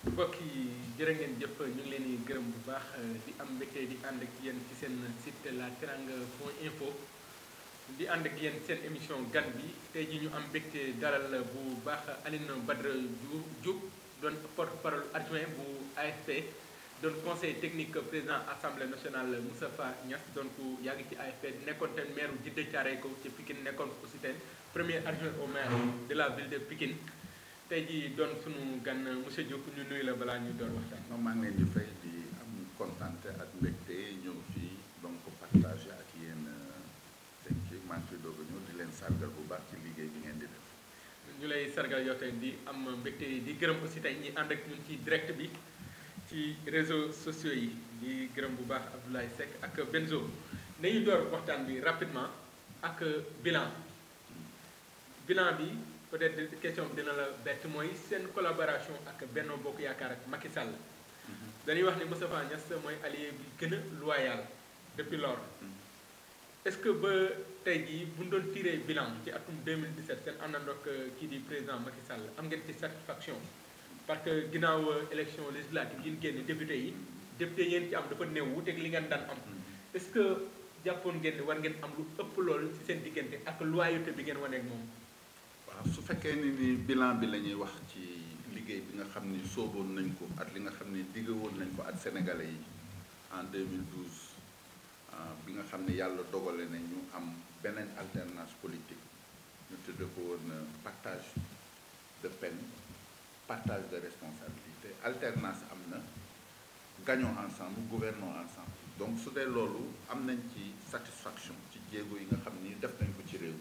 mbokk yi jërë ngeen jëf ñu ngi leen di gërëm bu baax di am mbégte di ànd ak yéen ci seen site la teranga point info di ànd ak yéen seen émission gan bi tey ji ñu am mbégte dalal bu baax Aline Badara Diop doon porte-parole adjoint bu AFP doon conseil technique président assemblée nationale Moustapha Niass doon ku yàgg ci AFP nekkoon tamit maire Djiddah Thiaroye Kaw ci Pikine nekkoon aussi tamit premier adjoint au maire de la ville de Pikine tey jii doon sunu gan monsieur Diop ñu nuyu la balaa ñu doon waxtaan. moom maa ngi leen di fay di am kontante ak mbégte ñëw fii donc partagé ak yéen seen kii maa ngi fi doog a ñëw di leen sargal bu baax ci liggéey bi ngeen di def. ñu lay sargal yow tey di am mbégte di gërëm aussi tey ñi ànd ak ñun ci direct bi ci réseaux sociaux yi di gërëm bu baax Abdoulaye Seck ak Benzo nañu door waxtaan bi rapidement ak bilan bilan bi. peut-être question bi dina la bett mooy seen collaboration ak Benno Bokk Yaakaar ak Macky Sall dañuy wax ni Moustapha Niass mooy allié bi gën a loyal depuis lors est-ce que ba tey jii bu ñu doon tiré bilan ci atum 2017 seen àndandoog kii di président Macky Sall am ngeen ci satisfaction parce que ginnaaw élection législative yi ñu génn député yi député yéen ci am dafa néew wuuteeg li ngeen daan am est-ce que jàppoon ngeen ni war ngeen am lu ëpp loolu ci seen diggante ak loyauté bi ngeen wane ak moom. waaw su fekkee ni ni bilan bi la ñuy wax ci liggéey bi nga xam ni sooboon nañ ko ak li nga xam ni diggawoon nañ ko ak sénégalais yi en 2012 bi nga xam ni yàlla dogale na ñu am beneen alternance politique ñu tudde ko woon partage de peine partage de responsabilité alternance am na gagnons ensemble gouvernons ensemble donc su dee loolu am nañ ci satisfaction ci jéego yi nga xam ni def nañ ko ci réew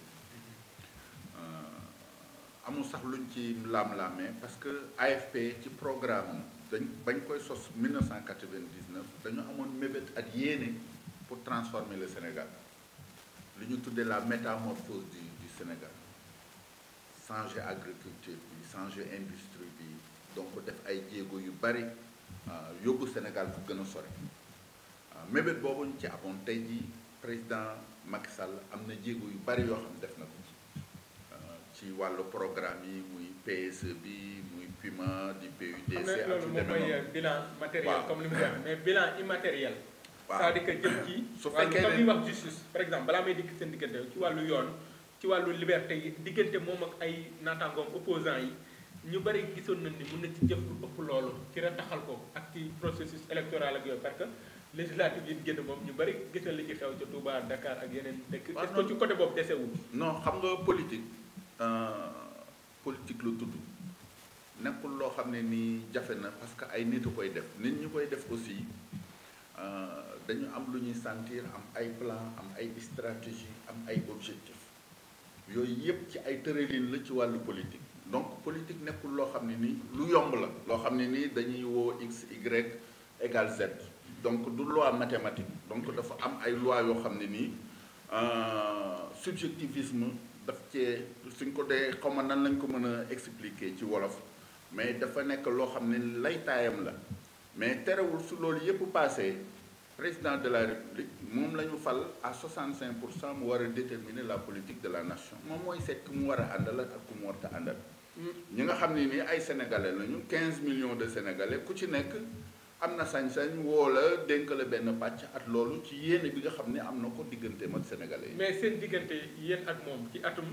amul sax luñ ci laam-laamee parce que AFP ci programme dañ bañ koy sos 1999 dañu amoon mébét ak yéene pour transformer le Sénégal li ñu tuddee la métamorphose du du Sénégal changer agriculture bi changer industrie bi donc def ay jéego yu bari yóbbu Sénégal fu gën a sore mébét boobu ñu ci amoon tey jii président Macky Sall am na jéego yu bari yoo xam def na ko ci ci wàllu programme yi muy PSE bi muy PUMA di PUDC. ak ci loolu moom mooy bilan matériel comme li mu wax mais bilan immatériel. waaw c'est-à-dire que jëm ci. su fekkee comme li wax justice par exemple balaa may dikk seen diggante ci wàllu yoon ci wàllu liberté yi diggante moom ak ay naataangoom opposants yi ñu bari gisoon nañ ni mun na ci jëf lu ëpp loolu ci rataxal ko ak ci processus électoral ak yooyu parce que législative yi génn moom ñu bari gis na li ci xew ca Touba Dakar ak yeneen dëkk. est-ce que ci côté boobu desewul. non xam nga politique. politique lu tudd nekkul loo xam ne nii jafe na parce que ay nit a koy def nit ñi koy def aussi dañu am lu ñuy sentir am ay plan am ay stratégie am ay objectif yooyu yëpp ci ay tëralin la ci wàllu politique donc politique nekkul loo xam ne nii lu yomb la loo xam ne nii dañuy woo x y égale z donc du loi mathématique donc dafa am ay loi yoo xam ne nii subjectivisme daf cee suñ ko dee xaw ma nan lañ ko mën a expliquer ci wolof mais dafa nekk loo xam ne laytaayam la mais terewul su loolu yëpp passé président de la république moom la ñu fal à 65 pour cent mu war a déterminer la politique de la nation moom mooy seet ku mu war a àndal ak ku mu warta àndal ñi nga xam ne nii ay sénégalais lañu 15 millions de sénégalais ku ci nekk am na sañ-sañ woo la dénk la benn pàcc at loolu ci yéene bi nga xam ne am na ko digganteem ak sénégalais yi. mais seen diggante yéen ak moom ci atum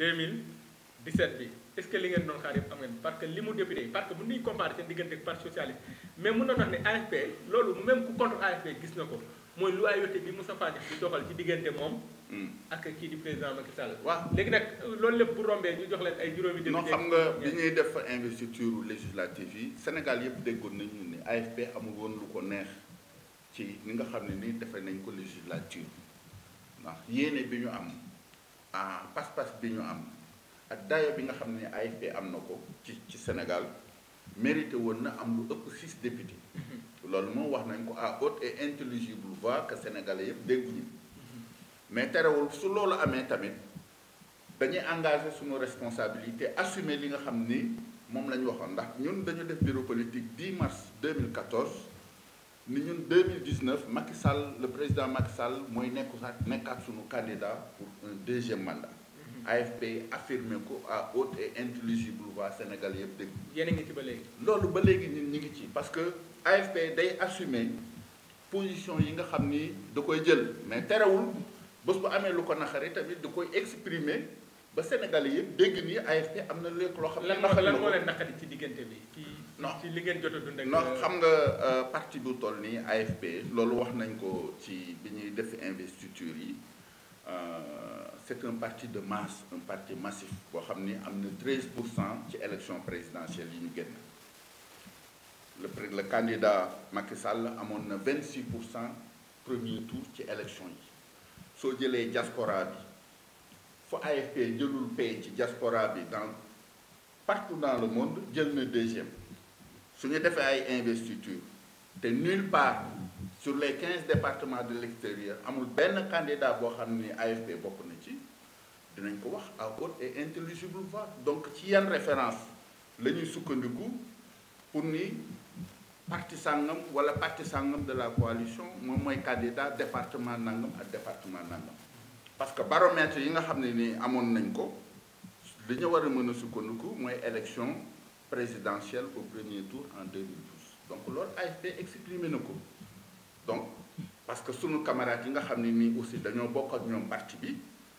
2017 bi est-ce que li ngeen doon xaar yëpp am ngeen parce que li mu député parce que bu ñuy comparer seen diggante ak parti socialiste mais mun na wax ne AFP loolu même ku contre AFP gis na ko mooy loyauté bi Moustapha Niasse di doxal ci diggante moom. ak kii di président Macky Sall. waaw léegi nag loolu lépp bu rombee ñu jox leen ay juróomi. député non xam nga bi ñuy def investiture législative yi Sénégal yëpp déggoon nañu ni AFP amul woon lu ko neex ci ni nga xam ne ni defee nañ ko législature ndax yéene bi ñu am ah pas-pas bi ñu am ak dayo bi nga xam ne AFP am na ko ci ci Sénégal mérité woon na am lu ëpp six députés. loolu moom wax nañ ko à haute et intelligible voix que sénégalais yëpp dégguñu mais terewul su loolu amee tamit dañuy engagé suñu responsabilité assumer li nga xam ni moom la ñu waxoon ndax ñun dañu def bureau politique 10 mars 2014 ni ñun 2019 Macky Sall le président Macky Sall mooy nekku sax nekkaat suñu candidat pour un deuxième mandat AFP affirmé ko à haute et intelligible voix Sénégal yëpp dégg yéen a ngi ci ba léegi. loolu ba léegi ñun ñu ngi ci parce que AFP day assumer position yi nga xam ni da koy jël mais terewul bés bu amee lu ko naxari tamit da koy exprimer ba Sénégal yëpp dégg ni AFP am na léegi loo xam ne lan moo naxari na lan moo ko leen naqari ci diggante bi. ci Non. ci li ngeen jot a dund ak. non xam nga euh, parti bu toll nii AFP loolu wax nañ ko ci bi ñuy def investiture yi euh, c'est un parti de masse un parti massif boo xam ni am na 13 pour cent ci élection présidentielle yi ñu génn le pré- le candidat Macky Sall amoon na 26 pour cent premier tour ci élection yi soo jëlee diaspora bi fu AFP jëlul paie ci diaspora bi dans partout dans le monde jël na deuxième su ñu defee ay investiture te nulle part sur les quinze départements de l'extérieur amul benn candidat boo xam ni AFP bokk na ci dinañ ko wax à haute et intelligible voix donc ci yan référence la ñuy sukkandiku pour ni parti sàngam wala parti sàngam de la coalition moom mooy candidat département nangam ak département nangam parce que baromètre yi nga xam ne ni amoon nañ ko li ñu war a mën a sukkandiku mooy élection présidentielle au premier tour en 2012 donc loolu AFP exprimé na ko donc parce que sunu camarades yi nga xam ne nii aussi dañoo bokk ak ñoom parti bi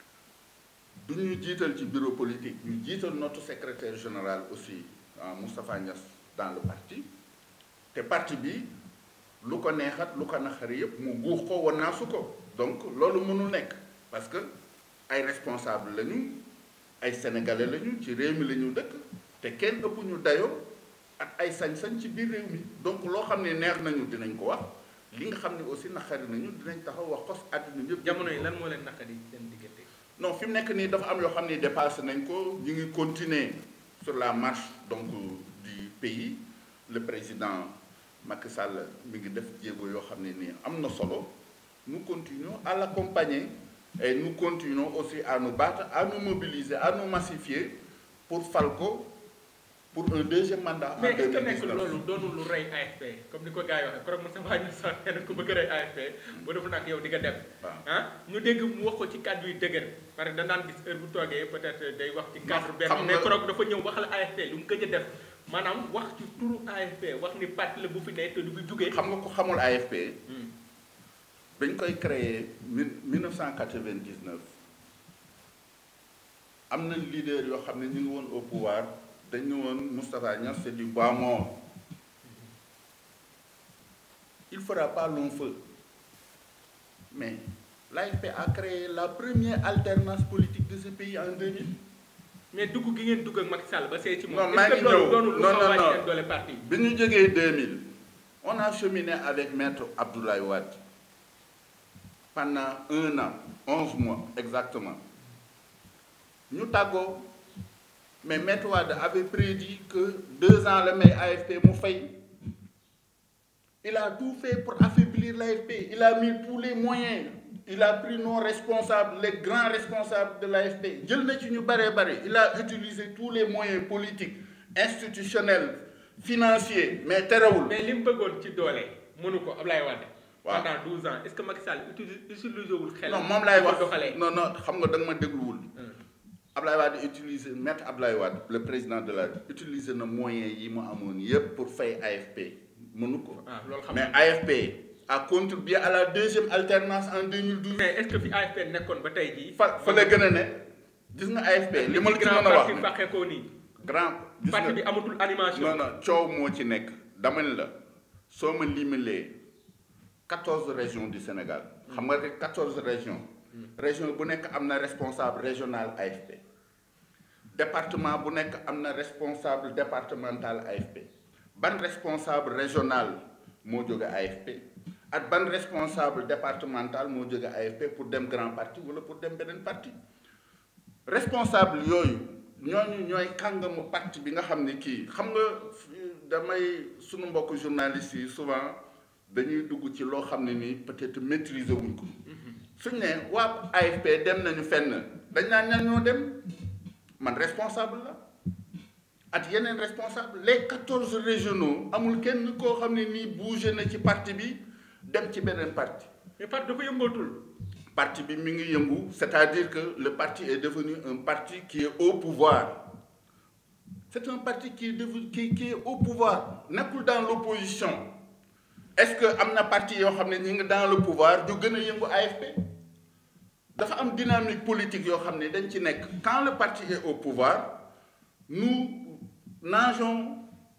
du ñu jiital ci bureau politique ñu jiital notre secrétaire général aussi ah, Moustapha Niass dans le parti te parti bi lu ko neexat lu ko naxari yëpp mu guux ko wanaasu ko donc loolu mënul nekk parce que ay responsable lañu ay sénégalais lañu ci réew mi la ñu dëkk te kenn ëpp ñu dayoo ak ay sañ-sañ ci biir réew mi donc loo xam ne neex nañu dinañ ko wax li nga xam ne aussi naqari nañu dinañ taxaw wax ko àdduna yëpp. jamono yi lan moo leen naqari seen diggante. non fi mu nekk nii dafa am yoo xam ne dépassé nañ ko ñu ngi continuer sur la marche donc du pays le président Macky Sall mi ngi def jéego yoo xam ne nii am na solo nous continuons à l'accompagner et nous continuons aussi à nous battre à nous mobiliser à nous massifier pour fal ko pour un deuxième mandat. en mais est-ce que nekk 2019. loolu doonul lu rey AFP comme ni ko gars yi waxee keroog Moussa Faye sax nee na ku bëgg a rey AFP bu defu nag yow di nga dem. waaw ah ñu dégg mu wax ko ci kàddu yu dëgër parce que danaan gis heure bu toogee peut-être day wax ci cadre benn xam mais nga- keroog dafa ñëw waxal AFP lu mu gëj a def maanaam wax ci turu AFP wax ni parti la bu fi ne te du fi jugee. xam nga ko xamul AFP Hmm. bañ koy créer mille 1999 am na leader yoo xam ne ñu ngi woon au pouvoir dañu woon Moustapha Niass c'est du bois mort il fera pas long feu mais l'AFP a créé la première alternance politique de ce pays en 2000 mais dugg gi ngeen dugg ak Macky Sall ba see ci moom. Non, maa est-ce que ngi loolu ñëw. doonul lu Non, xaw a non, wàññi non. seen doole parti. bi ñu jógee 2000 on a cheminé avec maître Abdoulaye Wade pendant un an 11 mois exactement ñu tàggoo mais maître Wade avait prédit que deux ans la may AFP mu fay il a tout fait pour affaiblir l'AFP il a mis tous les moyens il a pris nos responsables les grands responsables de l'AFP jël na ci ñu bare bare il a utilisé tous les moyens politiques institutionnels financiers mais terewul mais li mu bëggoon ci doole mënu ko Ablaye Wade. Waaw. pendant 12 ans est-ce que Macky Sall utilise utilisé wul xel. non moom laay di ko wax doxalee. non non xam nga da nga ma dégluwul Hmm. Ablaye Wade utilisé maître Ablaye Wade le président de la utiliser na moyens yi mu amoon yépp pour fay AFP mënu ko ah loolu xam mais nga AFP a contribué à la deuxième alternance en 2012 mais est-ce que fi AFP nekkoon ba tey jii. fa fa la gën a ne gis nga AFP li ma la ci grand mën a wax parti ne fàqee ko nii. grand gis parti nga bi amatul animation. non non coow moo ci nekk dama ne la soo ma limalee quatorze régions du Sénégal xam nga rek quatorze régions région bu nekk am na responsable régional AFP département bu nekk am na responsable départemental AFP ban responsable régional moo jóge AFP ak ban responsable départemental moo jóge AFP pour dem grand parti wala pour dem beneen parti responsable yooyu ñooñu ñooy kàngamu parti bi nga xam ne kii xam nga fi- damay sunu mbokk journalistes yi souvent dañuy dugg ci loo xam ne nii peut-être maîtriser wuñ ko suñ ne waa AFP dem nañu fenn dañ naan ñan ñoo dem man responsable la ak yeneen responsable les quatorze régionaux amul kenn koo xam ne nii bougé na ci parti bi dem ci beneen parti mais parti dafa yëngootul. parti bi mi ngi yëngu c'est-à-dire que le parti est devenu un parti qui est au pouvoir c'est un parti qui est devenu qui qui est au pouvoir nekkul dans l'opposition est-ce que am na parti yoo xam ne ñi ngi dans le pouvoir du gën a yëngu AFP dafa am dynamique politique yoo xam ne dañ ci nekk quand le parti est au pouvoir nous nageons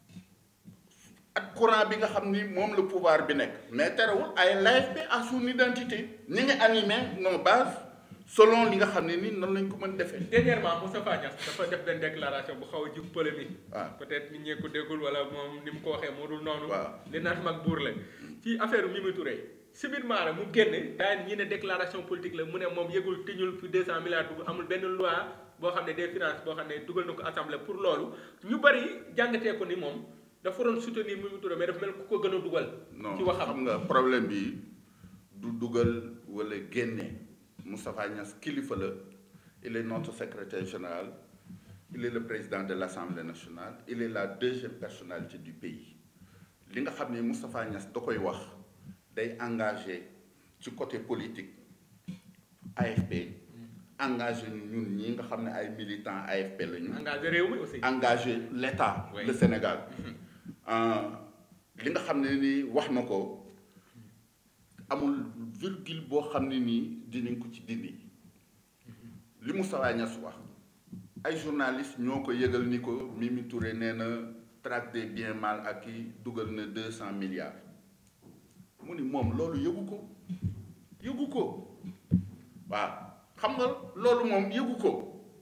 ak courant bi nga xam ni moom le pouvoir bi nekk mais terewul ay l'AFP a son identité ñi ngi animé nos bases selon li nga xam ne ni noonu lañ ko mën defee. dernièrement Moustapha Niasse dafa def benn déclaration bu xaw a jub polémique. waaw peut-être nit ñee ko déggul wala moom ni mu ko waxee moo dul noonu. waaw li naan mag buur la. ci affaire Mimi Touré. subitement rek mu génn daan ñi ne déclaration politique la mu ne moom yëgul tiñul fi 200 milliards dugg amul benn loi boo xam ne des finances boo xam ne dugal na ko assemblée pour loolu ñu bari jàngatee ko ni moom dafa doon soutenir Mimi Touré mais dafa mel ku ko gën a dugal. non ci waxam xam nga problème bi du dugal wala génne Moustapha Niasse kilifa la il est notre secrétaire général il est le président de l'Assemblée nationale il est la deuxième personnalité du pays li nga xam ne Moustapha Niasse da koy wax day engagé ci côté politique AFP engagé ñun ñi nga xam ne ay militants AFP la ñu engagé réew mi aussi. engagé l'État Oui. le Sénégal li nga xam ne nii wax na ko amul virgule boo xam ne nii dinañ ko ci dindi li Moustapha Niasse wax ay journalistes ñoo ko yëgal ni ko Mimi Touré nee na traque des biens mal acquis dugal na deux cent milliards mu ni moom loolu yëgu ko yëgu ko waaw xam nga loolu moom yëgu ko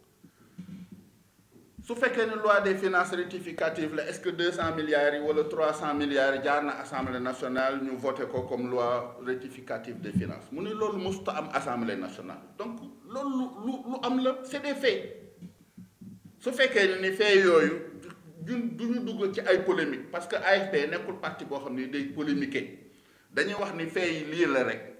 su fekkee ne loi des finances rectificative la est-ce que deux cent milliards yi wala trois cent milliards yi jaar na assemblée nationale ñu voté ko comme loi rectificative des finances mu ne loolu mosuta am assemblée nationale donc loolu lu lu am la c'est des faits su fekkee ne ni faits yooyu du du ñu dugg ci ay polémique parce que AFP nekkul parti boo xam ne day polémiquer dañuy wax ni faits yi lii la rek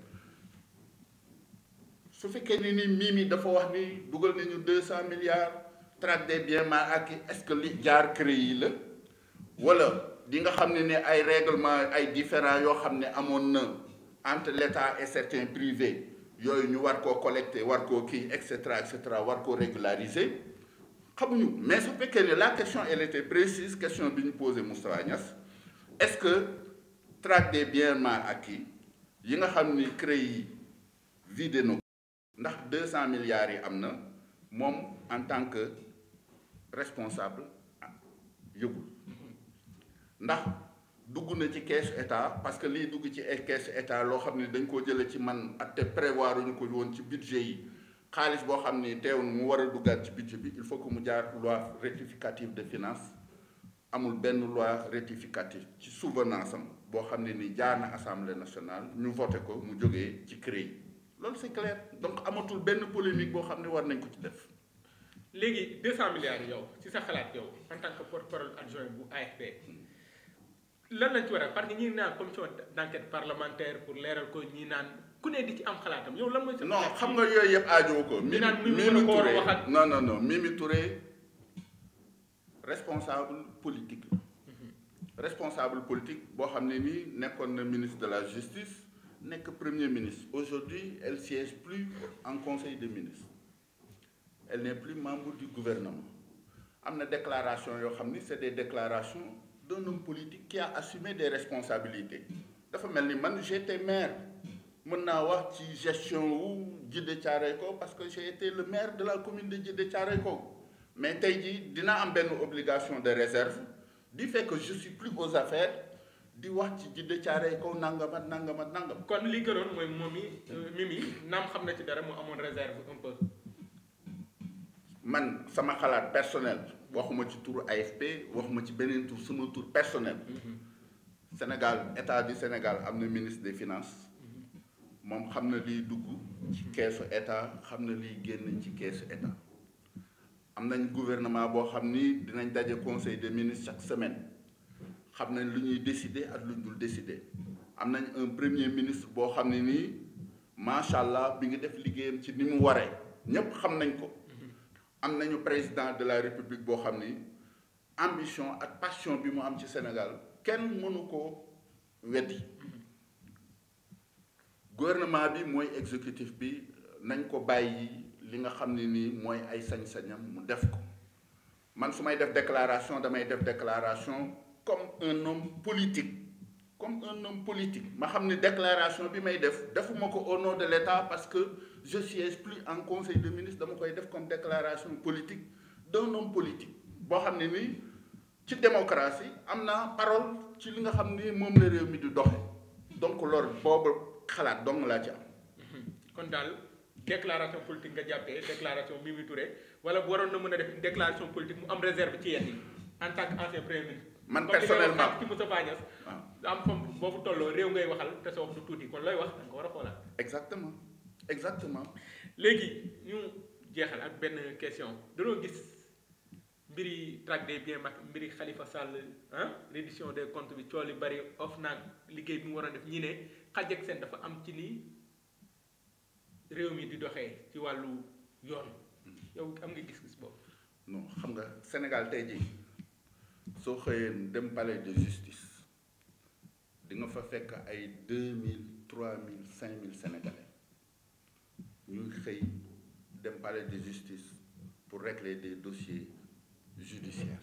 su fekkee ni ni Mimi dafa wax ni dugal nañu deux cent milliards traque des biens mal acquis est-ce que li jaar CREI yi la wala di nga xam ne ne ay règlement ay différends yoo xam ne amoon na entre l'État et certains privés yooyu ñu war koo collecter war koo kii et cetera et cetera war koo régulariser xamuñu mais su fekkee ne la question elle était précise question bi ñu posé Moustapha Niasse est-ce que traque des biens mal acquis yi nga xam ni CREI yi vidé na ndax deux cent milliards yi am na moom en tant que responsable yëgul ndax dugg na ci caisse état parce que lii dugg ci caisse état loo xam ne dañ koo jële ci man ak te prévoir ñu ko woon ci budget yi xaalis boo xam ni teew na mu war a duggaat ci budget bi il faut que mu jaar loi rectificative de finances amul benn loi rectificative ci souvenance am boo xam ne ni jaar na assemblée nationale ñu voté ko mu jógee ci CREI loolu c'est clair donc amatul benn polémique boo xam ne war nañ ko ci def léegi 200 milliards yow ci sa xalaat yow en tant que porte-parole adjoint bu AFP lan lañ ci war a parce que ñi naan commission d'enquête parlementaire pour leeral ko ñi naan ku ne di ci am xalaatam yow lan mooy sa non xam nga yooyu yëpp aajowu ko. Ñu naan Mimi Mimi ko war a Touré wax ak- non non non Mimi Touré responsable politique la. responsable politique boo xam ne nii nekkoon na ministre de la justice nekk premier ministre aujourd'hui elle siège plus en conseil des ministres elle n'est plus membre du gouvernement am na déclaration yoo xam ni c'est des déclarations d'un homme politique qui a assumé des responsabilités dafa mel ni man j'étais maire mën naa wax ci gestion wu Djiddah Thiaroye Kao parce que j'ai été le maire de la commune de Djiddah Thiaroye Kao mais tey jii dinaa am benn obligation de réserve du fait que je suis plus aux affaires di wax ci Djiddah Thiaroye Kao nangam ak nangam ak nangam kon li gënoon mooy moom mi Mimi naam xam na ci dara mu amoon réserve un peu man sama xalaat personnel waxuma ci turu AFP waxuma ci beneen tur sama tur personnel Sénégal état du Sénégal am na ministre des finances moom xam na liy dugg ci keesu état xam na liy génn ci keesu état am nañ gouvernement boo xam ni dinañ daje conseil des ministres chaque semaine xam nañ lu ñuy décider ak lu ñu dul décider am nañ un premier ministre boo xam ne nii macha allah bi ngi def liggéeyam ci ni mu waree ñépp xam nañ ko am nañu président de la république boo xam ni ambition ak passion bi mu am ci Sénégal kenn mënu ko weddi gouvernement bi mooy exécutif bi nañ ko bàyyi li nga xam ne nii mooy ay sañ-sañam mu def ko man su may def déclaration damay def déclaration comme un homme politique comme un homme politique ma xam ne déclaration bi may def defuma ko au nom de l'État parce que je siège plus en conseil de ministre dama koy def comme déclaration politique d'un homme politique boo xam ne nii ci démocratie am na parole ci li nga xam ni moom la réew mi di doxe donc loolu boobu xalaat dong laa ci am kon daal déclaration politique nga jàppee déclaration Mimi Touré wala bu waroon na mën a def une déclaration politique mu am réserve ci yenn yi en tant que ancien premier ministre. man comme li ngay wax personnellement ci Moustapha Niasse am fam boobu tolloo réew ngay waxal te sa wax du tuuti kon looy wax da nga ko war a xoolaat. exactement exactement léegi ñu jeexal ak benn question dañoo gis mbiri traque des biens mag mbiri Khalifa Sall ah reddition des comptes bi cool yi bari of naag liggéey bi mu war a def ñi ne xaj ak seen dafa am ci ni réew mi di doxee ci wàllu yoon yow am nga gis-gis boobu. non xam nga Sénégal tey jii soo xëyee dem palais de justice di nga fa fekk ay deux mille trois mille cinq mille sénégalais ñuy xëy dem palais de justice pour régler des dossiers judiciaires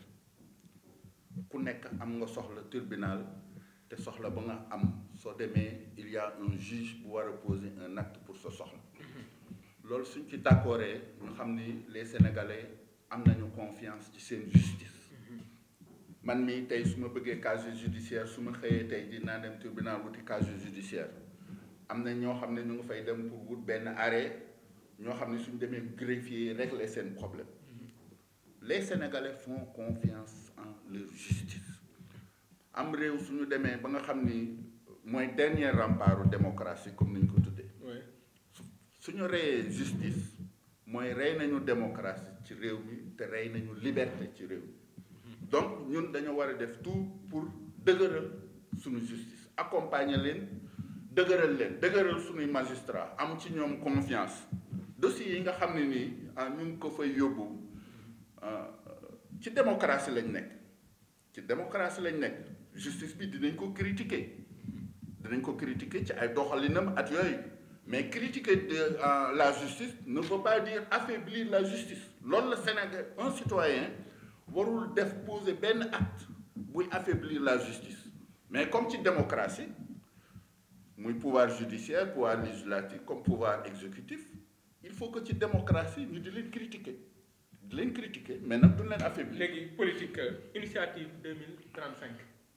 ku nekk am nga soxla tribunal te soxla ba nga am soo demee il y a un juge bu war a poser un acte pour sa soxla loolu suñ ci d'accordee ñu xam ni les sénégalais am nañu confiance ci seen justice man mii tey su ma bëggee casier judiciaire su ma xëyee tey dinaa dem tribunal wuti casier judiciaire am na ñoo xam ne ñu ngi fay dem pour wut benn arrêt ñoo xam ne suñ demee greffier régler seen problème les sénégalais font confiance en leur justice am réew suñu demee ba nga xam ni mooy dernier rempart démocratie comme ni ñu ko tuddee oui suñu reyee justice mooy rey nañu démocratie ci réew mi te rey nañu liberté ci réew mi donc ñun dañoo war a def tout pour dëgëral suñu justice accompagner leen dëgëral leen dëgëral suñuy magistrat am ci ñoom confiance dossiers yi nga xam ne nii ah ñu ngi ko fay yóbbu ah, ci démocratie lañ nekk ci démocratie lañ nekk justice bi dinañ ko critiquer dinañ ko critiquer ci ay doxalinam at yooyu mais critiquer de euh, la justice ne veut pas dire affaiblir la justice loolu la Sénégal un citoyen warul def poser benn acte buy affaiblir la justice mais comme ci démocratie muy pouvoir judiciaire pouvoir législatif comme pouvoir exécutif il faut que ci démocratie ñu di leen critiquer di leen critiquer mais nag duñ leen affaiblir léegi politique euh, initiative 2035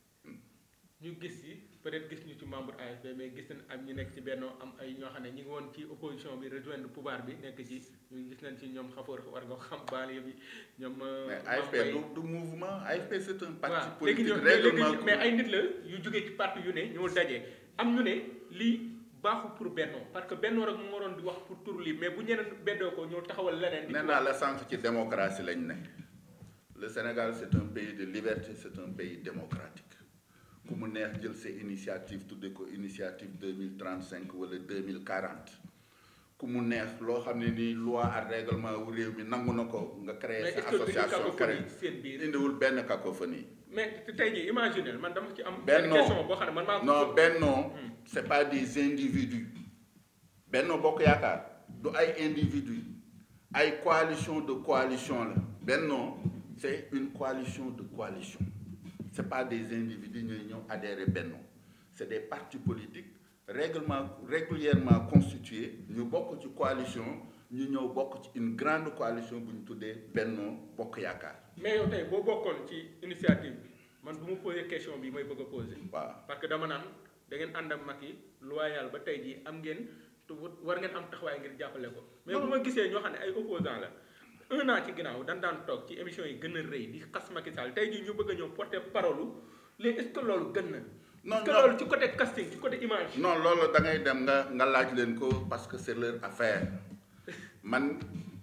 ñu gis yi peut-être gis ñu ci membre AFP mais gis nañ am ñu nekk ci benn am ay ñoo xam ne ñu ngi woon ci opposition bi rejoindre pouvoir bi nekk ci ñu gis nañ ci ñoom xafoor war nga xam banlieue bi ñoom. euh, mais Mame AFP Mbaye. du du mouvement AFP c'est un parti waaw léegi politique ñoom mais léegi règlement mais ay nit la yu jógee ci parti yu ne ñoo dajee am ñu ne lii baaxul pour bennoo parce que bennoo rek moo waroon di wax pour tur lii mais bu ñeneen beddoo ko ñoo taxawal leneen. di nee naa la sànq ci démocratie lañ ne le Sénégal c'est un pays de liberté c'est un pays démocratique ku mu neex jël sa initiative tudde ko initiative deux mille trente cinq wala deux mille quarante ku mu neex loo xam ne nii loi ak règlement wu réew mi nangu na ko nga créer mais sa est-ce que du ñu association créer cacophonie seen biir. indiwul benn cacophonie mais tey jii imaginer man dama ci am. Bennoo. question boo xam ne man maa ko. non bennoo c'est pas des individus bennoo bokk yaakaar du ay individus ay coalition de coalition la bennoo c'est une coalition de coalition c'est pas des individus ñooy ñëw adhérer bennoo c'est des partis politiques règlement régulièrement constitués ñu bokk ci coalition ñu ñëw bokk ci une grande coalition bu ñu tuddee bennoo bokk yaakaar mais yow tey boo bokkoon ci initiative bi man bu ma posé question bi may bëgg a posé. waaw parce que dama naan da ngeen ànd ak Macky loyal ba tey jii am ngeen te war ngeen am taxawaay ngir jàppale ko. mais bu ma gisee ñoo xam ne ay opposants la un an ci ginnaaw dañ daan toog ci émission yi gën a rëy di xas Macky Sall tey jii ñu bëgg a ñëw porter parole léegi est-ce que loolu gën na. non est-ce que non loolu ci côté casting ci côté image. non loolu da ngay dem nga nga laaj leen ko parce que c'est leur affaire man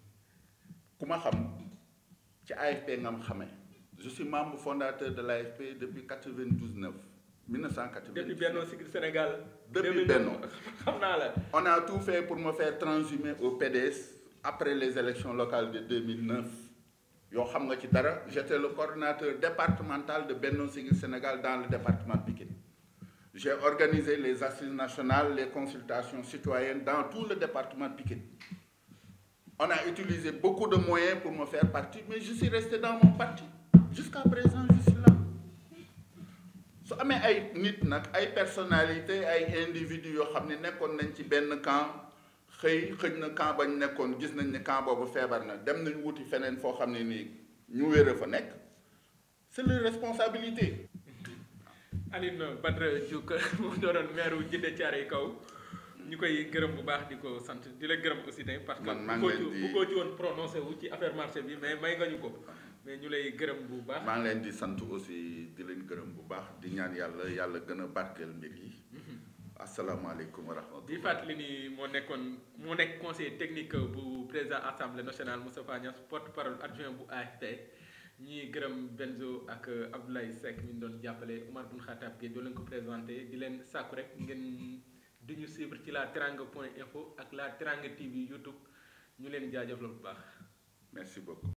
ku ma xam ci AFP nga ma xamee je suis membre fondateur de l'AFP depuis 92 9 1992 depuis Benno Siggil Sénégal. Depuis 2009, Benno. xam naa la. on a tout fait pour me faire transhumer au PDS après les élections locales de 2009 yoo xam nga ci dara j'étais le coordonnateur départemental de Benno Siggil Sénégal dans le département de Pikine j'ai organisé les assises nationales les consultations citoyennes dans tout le département de Pikine on a utilisé beaucoup de moyens pour me faire partie mais je suis resté dans mon parti jusqu'à présent je suis là su amee ay nit nag ay personnalité ay individus yoo xam ne nekkoon nañ ci benn camp xëy xëj na camp bañ nekkoon gis nañ ne camp boobu feebar na dem nañ wuti feneen foo xam ne nii ñu wér a fa nekk c'est leur responsabilité Aline Badara Diouk mu doonoon maire wu Djiddah Thiaroye Kaw ñu koy gërëm bu baax di ko sant di la gërëm aussi tamit parce que Man maa bu ngi ko leen ci di- bu ko ci woon prononcé wu ci affaire marché bi mais may nga ñu ko mais ñu lay gërëm bu baax maa ngi leen di sant aussi di leen gërëm bu baax di ñaan yàlla yàlla gën a barkeel mbir yi asalaamaaleykum wa di rahmatullah fàttali ni moo nekkoon moo nekk conseiller technique bu président assemblée nationale Moustapha Niass porte parole adjoint bu AFP ñuy gërëm Benzo ak Abdoulaye Seck mi ñu doon jàppale Oumar Boun Khattab Gueye doo leen ko présenté di leen sàkku rek ngeen di ñu suivre ci la teranga point info ak la teranga TV YouTube ñu leen jaajëfal bu baax. merci beaucoup